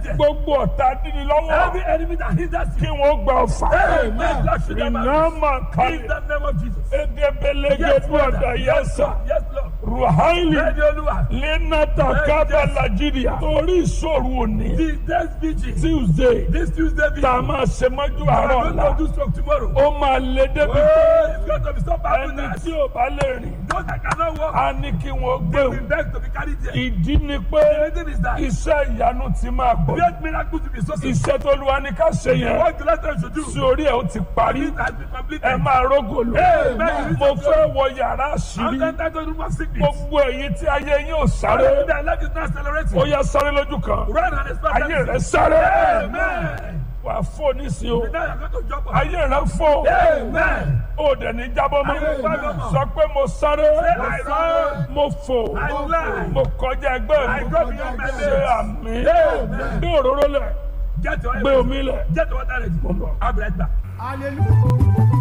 sickness. gbogbo ọ̀tá dídí lọ́wọ́ Every enemy that hinders kí you. wọ́n gba ọ̀fà Amen. Lord, should never iná miss. máa In kalẹ̀ the name of Jesus. egebelege Yes, Lord. dúọ̀dà Yes, yẹsà Lord. Yes, Lord. ruhaili Ready, Olúwa. lenata kaba nigeria torí ìṣòro òní The next vigil. tuesday This Tuesday vigil. tá a máa ṣe mọ́jú We àárọ̀ are ọ̀la going to do stroke tomorrow. ó máa lé débi pé Oh, it's going to be so bad ẹni tonight. tí ò bá lè rìn Those that cannot walk. á ní kí wọ́n gbé We òun beg to be carried there. ìdí ni pé The reason is that iṣẹ́ ìyanu ti máa gbọ́ great miracle to be so simple. iṣẹ́ tó lu wa ní ká ṣe yẹn What the last time should do. sí orí ẹ̀ ó ti parí It has been completed. ẹ máa rógò lò Amen. mo fẹ́ wọ yàrá I'm àṣírí entitled to my sickness. gbogbo èyí tí ayé yín ò sáré Their life is not accelerating. ó yá sáré lójú kan Run and expect ayé rẹ that. sáré Amen. wà á fò nísìnyí o Now you're going to jump on. ayé rẹ fò Amen. ó dẹ̀ ní jábọ́ mọ́ Amen. sọ pé mo sáré I run. mo fò I fly. mo kọjá ẹgbẹ́ I mi go beyond my ṣe limits. àmì Amen. gbé òróró lẹ̀ Get your gbé omi lẹ̀. Get your water ready. I'll be right back. hallelujah.